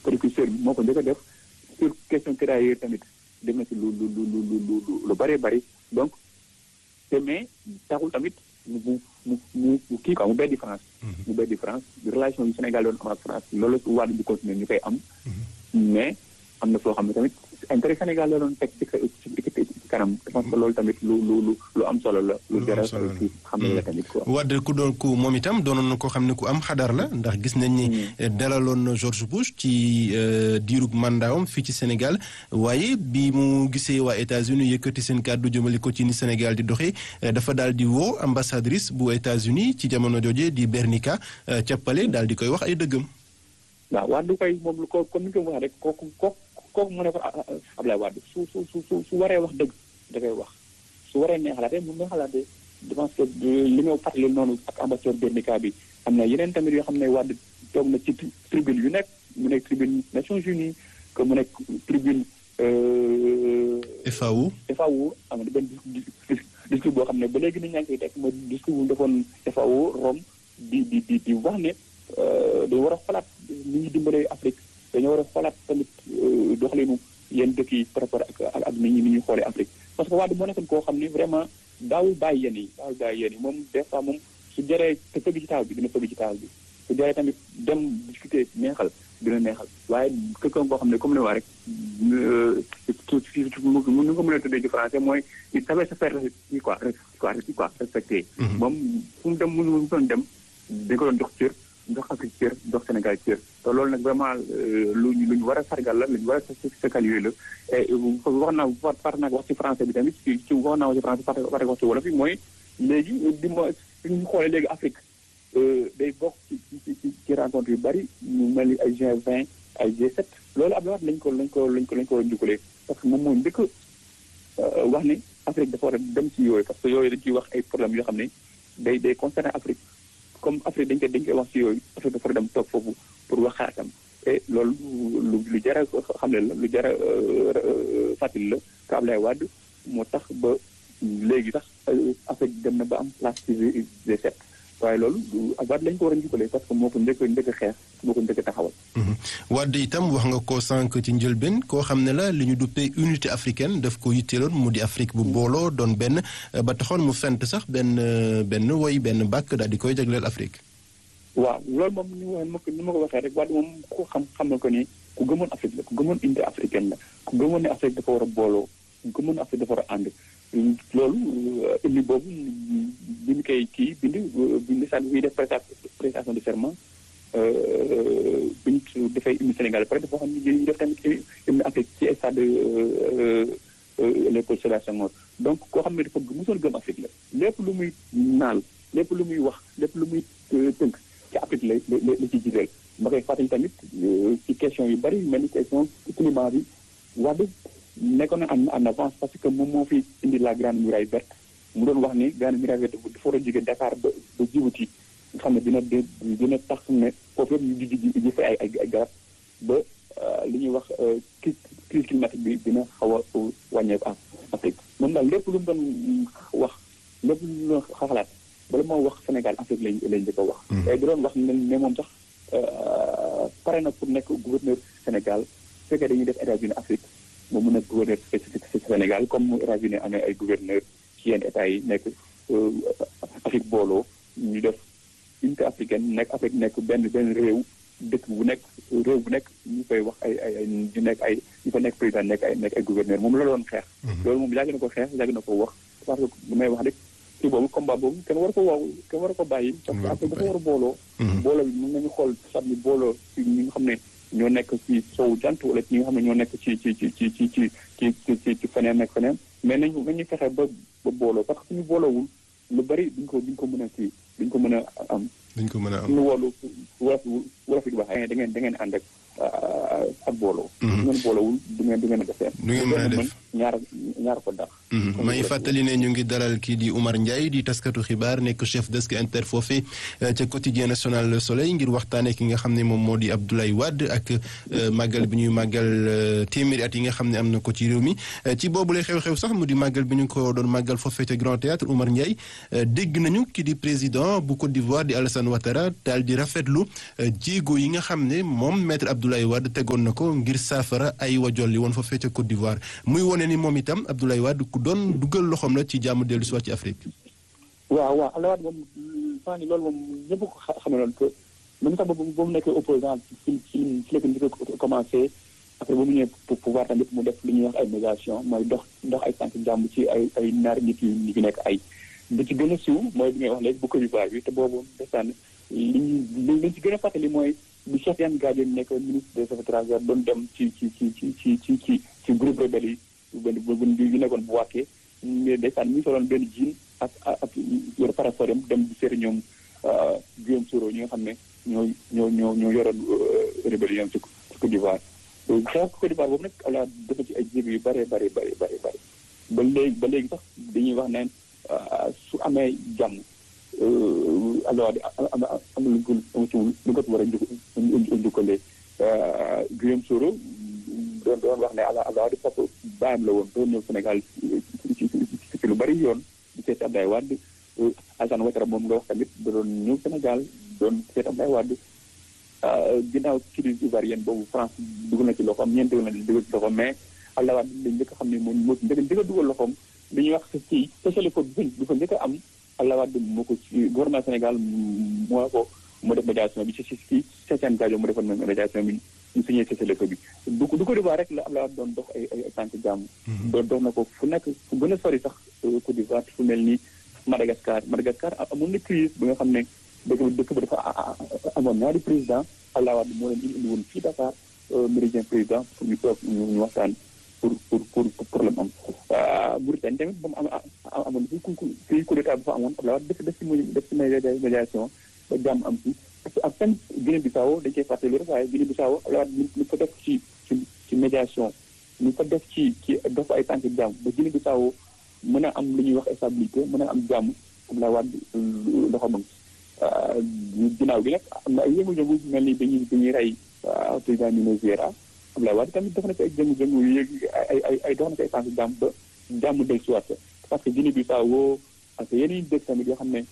précurseur bi moo ko njëkk a def sur question tirailleurs tamit def na ci lu lu lu lu lu lu bëree bëri donc te mais taxul tamit mu mu mu mu kii quoi mu beddi France. mu beddi France relation yu Sénégal doon am ak France loolu la Wade di continuer ñu koy am. mais am na foo xam ne tamit intérêt Sénégal la doon teg ci ci kanam je pense que loolu tamit lu lu lu lu am solo la. lu jar a xam ne la tamit quoi. Wade ku doon ku moom itam doonoon na koo xam ne ku am xadar la ndax gis nañ ni dalaloon na George Bush ci diirug mandaawam fii ci Sénégal waaye bi mu gisee waa États-Unis yëkkati seen kàddu jëmale ko ci ni Sénégal di doxee dafa daal di woo ambassadrice bu États-Unis ci jamono jooje di Bernica cappale daal di koy wax ay dëggam. waaw Wade du koy moom lu ko comme ni ko waxee rek kooku kooku kooku mu ne ko Ablaye Wade su su su su waree wax dëgg da koy wax su waree neexalaatee mun na xalaatee je pense que li nga fàttali noonu ak ambassadeur Bernica bi am na yeneen tamit yoo xam ne Wade toog na ci tribune yu nekk mu nekk tribune Nations Unies que mu nekk tribune. FAO. FAO am na benn discours boo xam ne ba léegi nit ñaa ngi koy teg ma discours bu defoon FAO Rome di di di di wax ne. dañu war a xolaat ni ñuy dimbalee Afrique dañoo war a xolaat tamit doxalinu yenn dëkk yi par rapport ak ak ni ñuy xoolee Afrique parce que Wade moo nekkoon koo xam ni vraiment daawul bàyyi yenn yi daawul bàyyi yenn yi moom des fois moom su jëree te fëgg ci taal bi dina fëgg ci taal bi su jëree tamit dem discuter neexal dina neexal waaye quelqu'un koo xam ne comme ne waa rek mu ni ko mën a tuddee ci français mooy il savait se faire quoi quoi quoi respecter moom fu mu dem mu mu doon dem dañ ko doon jox cër jox Afrique cër jox Sénégal cër te loolu nag vraiment lu ñu lu ñu war a sargal la lu ñu war a saluer la et wax naa par naa wax ci français bi tamit ci ci wax naa wax ci français par par wax ci wolof yi mooy léegi di ma suñu xoolee léegi Afrique day bokk ci ci ci rencontre yu bari ñu mel ni ay G20 ay G7 loolu Abdoulaye Wade lañ ko lañ ko lañ ko lañ ko war a njukkalee parce que moom moo njëkk wax ni Afrique dafa war a dem ci yooyu parce que yooyu dañ ciy wax ay problèmes yoo xam ne day day concerné Afrique comme Afrique dañ koy dañ koy wax ci yooyu Afrique dafa dem toog foofu pour wax xaatam et loolu lu lu jar a xam ne la lu jar a fàttali la que Ablaye Wade moo tax ba léegi sax Afrique dem na ba am place ci G7 waaye loolu Wade lañ ko war a njukkalee parce que moo ko njëkk njëkk xeex moo ko njëkk taxawal. Wade itam wax nga ko sànq ci njëlbeen koo xam ne la li ñu duppee unité africaine daf ko yitteeloon mu di Afrique bu booloo doon benn ba taxoon mu fent sax benn benn woy benn bàkk daal di koy jagleel Afrique. waaw loolu moom ni ma ko ni ma ko waxee rek Wade moom ku xam xam na ko ni ku gëmoon Afrique la ku gëmoon unité africaine la ku gëmoon ne Afrique dafa war a booloo ku gëmoon Afrique dafa war a ànd. loolu indi boobu bi ñu koy kii bind bind sax bi def prestation de serment bi ñu dafay indi Sénégal pare dafa xam ne ñu def tamit hymne Afrique ci stade Léopold Sédar Senghor donc koo xam ne dafa mosoon gëm Afrique la lépp lu muy naal lépp lu muy wax lépp lu muy tënk ci Afrique la la la ci jiital ma koy fàttali tamit ci question yu bari mel ni question climat bi Wade nekkoon na en en avance parce que moom moo fi indi la grande muraille verte mu doon wax ni grande muraille verte dafa war a jóge Dakar ba ba Djibouti nga xam ne dina dina tax ne foofu yëpp ñu ji ji fa ay ay garab ba li ñuy wax crise climatique bi dina xaw a wàññeeku en Afrique moom daal lépp lu mu doon wax lépp lu mu doon xalaat bala moo wax Sénégal Afrique lañ lañ njëkk a wax. et di doon wax ne ne moom sax pare na pour nekk gouverneur Sénégal su fekkee dañuy def États-Unis Afrique. moom mu nekk gouverneur spécifique ci Sénégal comme mu États-Unis amee ay gouverneur ci yenn états yi nekk Afrique booloo ñu def unité africaine nekk Afrique nekk benn benn réew dëkk bu nekk réew bu nekk ñu koy wax ay ay ay ñu nekk ay ñu fa nekk président nekk ay nekk ay gouverneur moom la doon xeex. loolu moom yàgg na ko xeex yàgg na ko wax parce que bu may wax rek ci boobu combat boobu kenn war ko wow kenn war ko bàyyi. parce que Afrique dafa war a booloo. booloo bi mën nañu xool sax ni booloo ci ñi nga xam ne. ñoo nekk ci sowu jant wala ñi nga xam ne ñoo nekk ci ci ci ci ci ci ci ci ci feneen ak feneen mais nañu nañu fexe ba ba booloo parce que suñu booloowul lu bari duñ ko duñ ko mën a kii duñ ko mën a am. duñ ko mën a am suñu woolu wolof wolof yi di wax da ngeen da ngeen ànd ak ak booloo. du ngeen booloowul du ngeen du ngeen a def du ngeen mën a def ñaar ñaar ko dax may fàttali ne ñu ngi dalal kii di Oumar Ndiaye di taskatu xibaar nekk chef desk inter foofee ca quotidien national Le Soleil ngir waxtaanee ki nga xam ne moom moo di Abdoulaye Wade ak màggal bi ñuy màggal téeméeri at yi nga xam ne am na ko ci réew mi ci boobu lay xew-xew sax mu di màggal bi ñu ko doon màggal foofee ca Grand Théâtre Oumar Ndiaye dégg nañu ki di président bu Côte d'Ivoire di Alassane Ouattara daal di rafetlu jéego yi nga xam ne moom maître Abdoulaye Wade tegoon na ko ngir saafara ay wajolli woon foofee ca Côte d'Ivoire muy wone ni moom itam Abdoulaye Wade ku doon dugal loxoom la ci jàmm dellu si waat ci Afrique. waaw waaw Abdoulaye Wade moom faa ni loolu moom ñëpp ko xamee loolu que même sax ba mu nekkee opposant ci ci ci la ko commencé après ba mu ñëwee pouvoir tamit mu def li ñuy wax ay médiation mooy dox dox ay tànk jàmm ci ay ay ñaari nit yu ñu nekk ay bi ci gën a siiw mooy bi ngay wax léegi bu Côte d'Ivoire bi te boobu desaan li ñu li ci gën a fàttali mooy bi Cheikh Tidiane Gadio nekk ministre des affaires étrangères doon dem ci ci ci ci ci ci ci ci groupe rebelle yi benn bu yu nekkoon bu wàkkee mais ndeysaan mi ngi soloon benn jiin ak ak yor parasol dem dem di seeti ñoom Guillaume Soro ñi nga xam ne ñoo ñoo ñoo ñoo yoroon rébellion ci Côte d'Ivoire xeex Côte d'Ivoire boobu nag ala dafa ci ay jéego yu bëree bëri bëri bëri bëri ba léegi ba léegi sax dañuy wax neen su amee jàmm alors am am lu ko lu ko war a njukkalee Guillaume Soro doon doon wax ne ala ala di foofu bàyyam la woon doon ñëw Sénégal ci ci lu bari yoon di seeti Abdoulaye Wade Alassane Ouattara moom nga wax tamit da doon ñëw Sénégal doon seeti Abdoulaye Wade ginnaaw crise ivoirienne boobu France dugal na ci loxoom ñeent dugal na dugal ci loxoom mais Abdoulaye Wade dañ njëkk a xam ne moom moo ci njëkk a dugal loxoom li ñuy wax ci spécialité bi du fa njëkk a am Abdoulaye Wade moo ko ci gouvernement Sénégal moo ko moo def médiation bi ci ci ci Cheikh Gadio mu defoon médiation bi ñu signé cessez-le-feu bi du du Côte d'Ivoire rek la Abdoulaye Wade doon dox ay ay tànk jàmm doon dox na ko fu nekk fu gën a sori sax Côte d'Ivoire fu mel ni Madagascar Madagascar amoon na crise bi nga xam ne dëkk ba dëkk ba dafa amoon ñaari président Abdoulaye Wade moo leen indi woon fii Dakar méridien président pour ñu toog ñu waxtaan pour pour pour problème am Mauritanie tamit ba mu am amoon fi fii coup d'état bu fa amoon Abdoulaye Wade def def ci def ci médiation ba jàmm am ci ak seen Guinée Bissau dañ koy fàttali rek waaye Guinée Bissau Abdoulaye Wade ñu ko def ci ci ci médiation ñu ko def ci ci dox ay tànk jàmm ba Guinée Bissau mën a am lu ñuy wax stabilité mën a am jàmm Abdoulaye Wade loxo mag ginnaaw gi nag am na ay yëngu-yëngu mel ni dañuy dañuy rey président Venezuela Abdoulaye Wade tamit def na ci ay jëngu-jëngu yéeg ay ay ay dox na ci ay tànk jàmm ba jàmm del siwaat parce que Guinée Bissau ak yeneen dëkk tamit yoo xam ne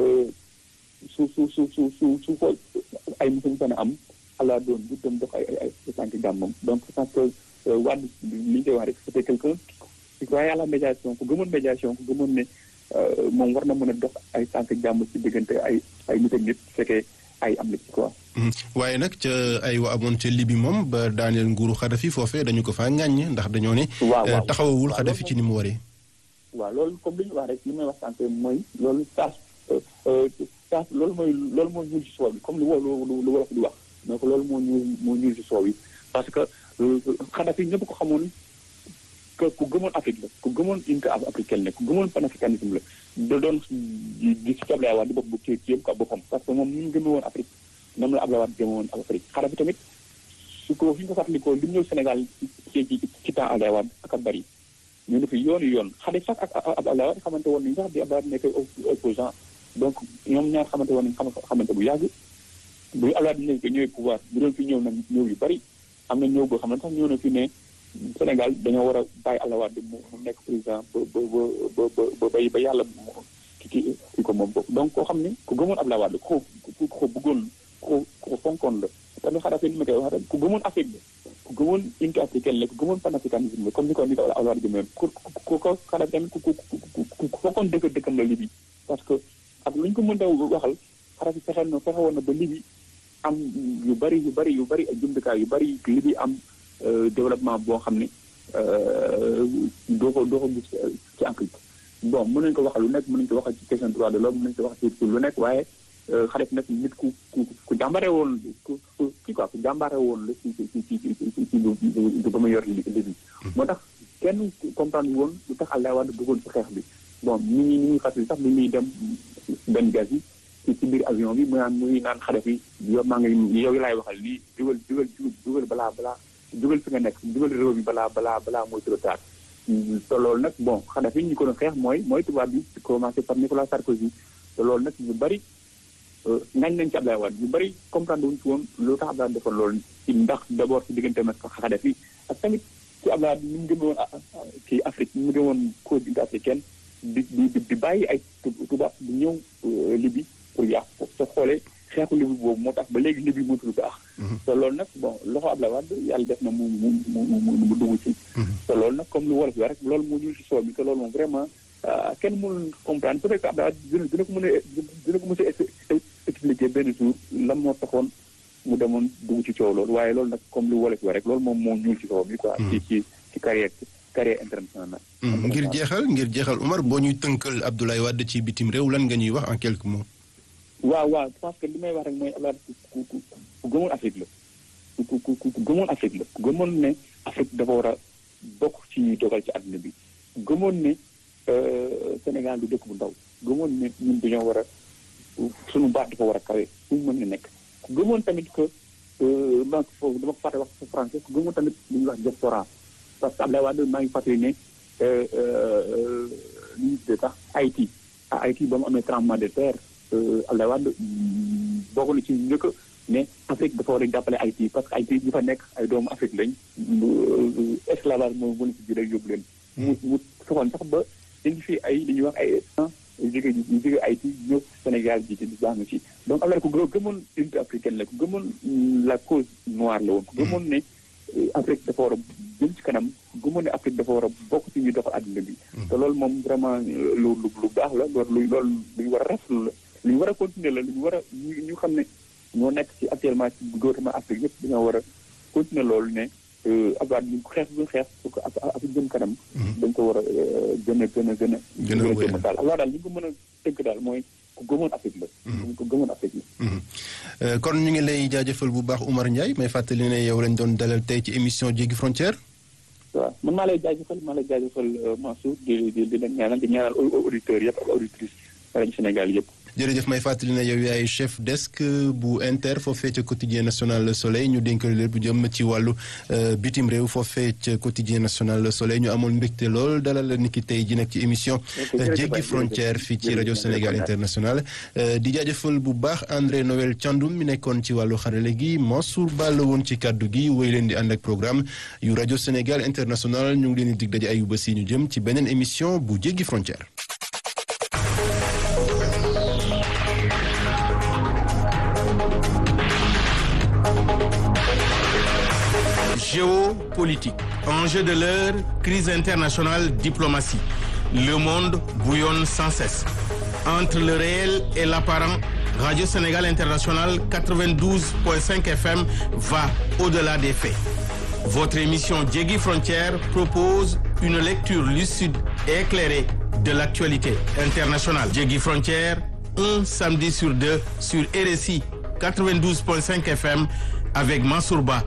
su su su su su su ko ay musuñ fan am ala doon bu dem dox ay ay ay tànk jàmmam donc je pense que Wade li ñu koy wax rek c'était quelqu'un qui croyait à la médiation ku gëmoon médiation ku gëmoon ne moom war na mën a dox ay tànk jàmm ci diggante ay ay nit ak nit fekkee ay am na ci quoi. waaye nag ca ay wa amoon ca Libi moom ba daaneel nguuru Xadafi foofee dañu ko faa ŋàññ ndax dañoo ne. waaw taxawawul Xadafi ci ni mu waree. waaw loolu comme li ñu wax rek li may wax sànq mooy loolu saas saas loolu mooy loolu moo ñuul ci soow bi comme lu lu lu wolof di wax donc loolu moo ñuul moo ñuul ci soow bi parce que Xadafi ñëpp ko xamoon que ku gëmoon Afrique la ku gëmoon unité africaine la ku gëmoon panafricanisme la da doon di ci Abdoulaye Wade di bopp bu ci ci yëpp quoi boppam parce que moom ni mu gëmee woon Afrique noonu la Abdoulaye Wade gëmee woon Afrique Xadafi tamit su ko fi ñu ko fàttalikoo li mu ñëw Sénégal ci ci ci temps Abdoulaye Wade ak a bari ñu ne fi yoon yoon Xadafi sax ak Abdoulaye Wade xamante woon nañu sax di Abdoulaye Wade nekk opposant donc ñoom ñaar xamante woon nañu xamante bu yàgg bu Abdoulaye Wade ñëw ñëwee pouvoir bu doon fi ñëw nag ñëw yu bari am na ñëw boo xam ne sax ñëw na fi ne Sénégal dañoo war a bàyyi Abdoulaye Wade mu nekk président ba ba ba ba ba ba yàlla ki ki ki ko moom boobu donc koo xam ne ku gëmoon Abdoulaye Wade ku ko ku ko bëggoon ku ko fonkoon la tamit Xadafi ni ma koy wax rek ku gëmoon Afrique la ku gëmoon unité africaine la ku gëmoon panafricanisme la comme ni ko ni ko Abdoulaye Wade gëmoon ku ku ko Xadafi tamit ku ku ku ku fonkoon dëkk dëkkam la Libye parce que ak lu ñu ko mën a waxal Xadafi fexe na fexe woon na ba Libye am yu bari yu bari yu bari ay jumtukaay yu bari Libye am développement boo xam ne doo ko doo ko gis ci Afrique bon mën nañu ko waxal lu nekk mën nañu ko waxal ci question droit de l'homme mën nañu ko wax ci lu nekk waaye Xadafi nag nit ku ku ku jàmbare woon ku ku kii quoi ku jàmbare woon la ci ci ci ci ci ci lu ba mu yor li bi moo tax kenn comprendre woon lu tax Abdoulaye Wade bëggoon ci xeex bi bon ñi ñi ñi ñuy fàttali sax bi muy dem benn gaz yi ci ci biir avion bi mu naan muy naan Xadafi yow maa ngi yow yi laay waxal lii dugal dugal dugal balaa balaa dugal fi nga nekk dugal réew bi balaa balaa balaa mooy trop tard te loolu nag bon Kadhafi ñi ko doon xeex mooy mooy tubaab bi commencé par Nicolas Sarkozy te loolu nag ñu bëri ngañ nañ ci Abdoulaye Wade ñu bëri comprendre wuñ ci woon lu tax Abdoulaye defoon loolu ci ndax d' abord ci diggante ak Kadhafi ak tamit ci Abdoulaye ni mu gën woon kii Afrique ni mu gën woon cause africaine di di di bàyyi ay tubaab di ñëw Libye pour yàq ko te xoolee xeexu Libye boobu moo tax ba léegi Libye mënatul baax. te loolu nag bon loxo Abdoulaye Wade yàlla def na mu mu mu mu mu dugg ci. te loolu nag comme lu wolof rek loolu moo ñuul ci soow mi te loolu moom vraiment kenn mënul comprendre peut-être que Abdoulaye dina dina ko mën a dina ko mën a expliquer benn jour lan moo taxoon mu demoon dugg ci coow loolu waaye loolu nag comme lu wolof rek loolu moom moo ñuul ci soow mi quoi. ci ci ci carrière carrière internationale. ngir jeexal ngir jeexal Umar boo ñuy tënkal Abdoulaye Wade ci bitim réew lan nga ñuy wax en quelques mots. waaw waaw parce que li may wax rek mooy Abdoulaye ku ku ku gëmoon Afrique la ku ku ku gëmoon Afrique la ku gëmoon ne Afrique dafa war a bokk ci dogal ci àdduna bi gëmoon ne Sénégal du dëkk bu ndaw gëmoon ne ñun dañoo war a suñu baat dafa war a kawe fu mu mën a nekk ku gëmoon tamit que donc foofu dama ko fàtte wax sa français ku gëmoon tamit li ñuy wax diaspora parce que Abdoulaye Wade maa ngi fàttali ne li ñu tuddee sax Haïti à Haïti ba mu amee tremblement de terre Abdoulaye Wade bokk na ci njëkk ne Afrique dafa war a jàppale Haïti parce que Haïti ñi fa nekk ay doomu Afrique lañ esclavage moo mën a ci jël ak yóbbu leen mu mu soxoon sax ba dañu fi ay li ñuy wax ay jóge ñu jóge Haïti ñëw Sénégal ji ci baax na ci donc Abdoulaye ku gëmoon unité africaine la ku gëmoon la cause noire la woon ku gëmoon ne Afrique dafa war a jëm ci kanam gëmoon ne Afrique dafa war a bokk ci ñuy doxal àdduna bi te loolu moom vraiment lu lu lu baax la loolu loolu lu ñu war a rafetlu la lu ñu war a continuer la lu ñu war a ñu xam ne ñoo nekk ci actuellement ci gouvernement Afrique yëpp dañoo war a continuer loolu ne Abdoulaye ñu xeex bu xeex pour que Afrique jëm kanam dañ ko war a gën a gën a gën a gën a jëm daal Abdoulaye daal li ñu ko mën a tënk daal mooy ku gëmoon Afrique la ku gëmoon Afrique la kon ñu ngi lay jaajëfal bu baax Oumar Ndiaye may fàttali ne yow lañ doon dalal tey ci émission Jéggi Frontière waaw man maa lay jaajëfal maa lay jaajëfal Mansour di di di leen ñaanal di ñaanal auditeurs yëpp ak auditrices rajo Sénégal yëpp jërëjëf may fàttali ne yow yaay chef desk bu inter foofee ca quotidien national Le Soleil ñu dénkal leen bu jëm ci wàllu bitim réew foofee ca quotidien national Le Soleil ñu amoon mbégte lool dalal la niki tey ji nag ci émission jéggi frontière fii ci rajo Sénégal international di jaajëfal bu baax André Noël Thiandoum mi nekkoon ci wàllu xarale gi Mansour Ball woon ci kàddu gi woy leen di ànd ak programme yu rajo Sénégal international ñu ngi leen di dig daje ayu bés yi ñu jëm ci beneen émission bu jéggi frontière Géopolitique, enjeu de l'heure, crise internationale, diplomatie. Le monde bouillonne sans cesse. Entre le réel et l'apparent, Radio Sénégal International 92.5 FM va au-delà des faits. Votre émission Djegui Frontière propose une lecture lucide et éclairée de l'actualité internationale. Djegui Frontière, un samedi sur deux sur RSI 92.5 FM avec Mansourba.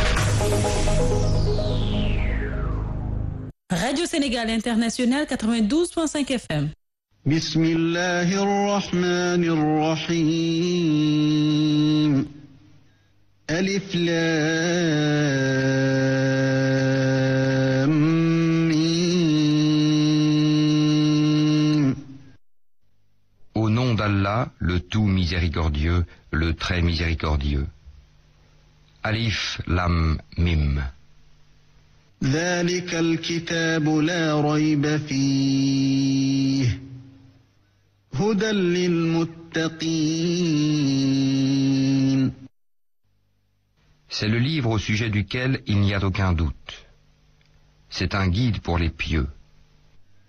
Radio Sénégal International 92.5 FM. بسم الله الرحمن الرحيم ألف لام ميم Au nom d'Allah, le tout miséricordieux, le très miséricordieux. Alif Lam Mim. ذلك الكتاب لا ريب فيه هدى للمتقين C'est le livre au sujet duquel il n'y a aucun doute. C'est un guide pour les pieux.